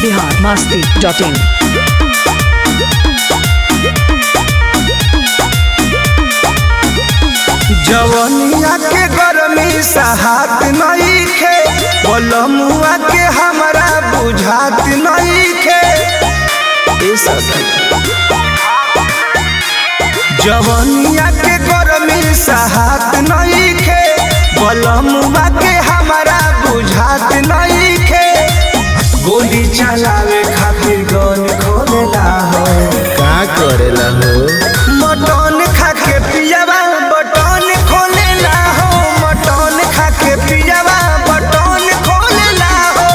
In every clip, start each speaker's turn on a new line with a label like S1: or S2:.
S1: Bihar Masti dot इन
S2: जवनिया के गरमी सहात नईखे बलमुआ के हमरा बुझात नईखे ए सखी जवनिया के गरमी सहात नईखे बलमुआ के हमरा बुझात नईखे गोली चलावे खातिर गन खोलेला हो
S3: का करेला हो
S2: मटन खा के पियावा बटन खोलेला हो मटन खा के पियावा बटन खोलेला हो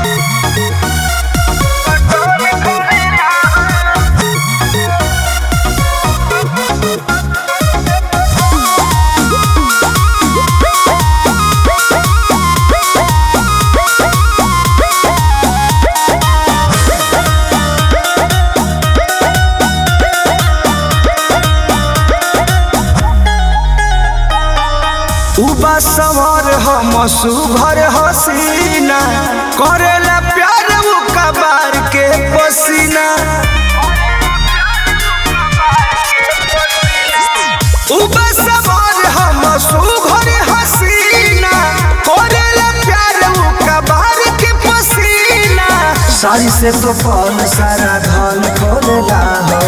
S2: बटन खोलेला उबा सवार हम सुभर हसीना करेला प्यार उ कबार के पसीना उबा सवार हम सुभर हसीना करेला प्यार उ कबार के पसीना सारी से तो पल सारा धन खोलेला हो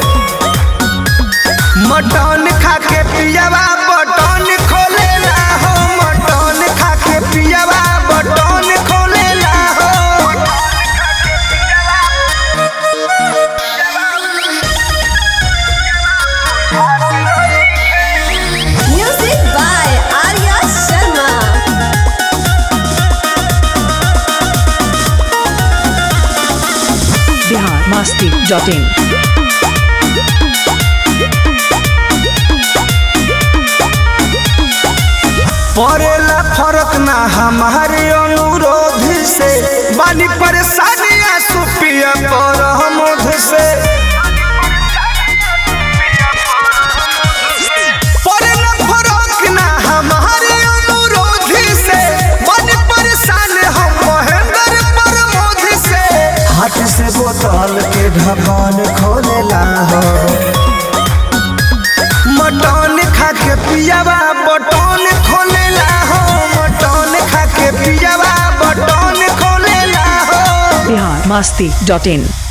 S2: मटन खा के पियावा बटन खोलेला हो मटन खा के पियावा बटन खोलेला हो
S4: Music by Arya Sharma.
S1: Bihar Masti dot in
S2: पड़ेला फर्क ना हमारे अनुरोध से बानी परेशानियां सुपिया पर हमोध से पड़ेला फर्क ना हमारे अनुरोध से बानी परेशान हम महेंद्र प्रमोद से हाथ से बोतल के ढक्कन खोलेला हो मटन खा के पियावा बटन खोलेला हो मटन खा के पियावा बटन खोलेला हो
S1: बिहार मस्ती डॉट इन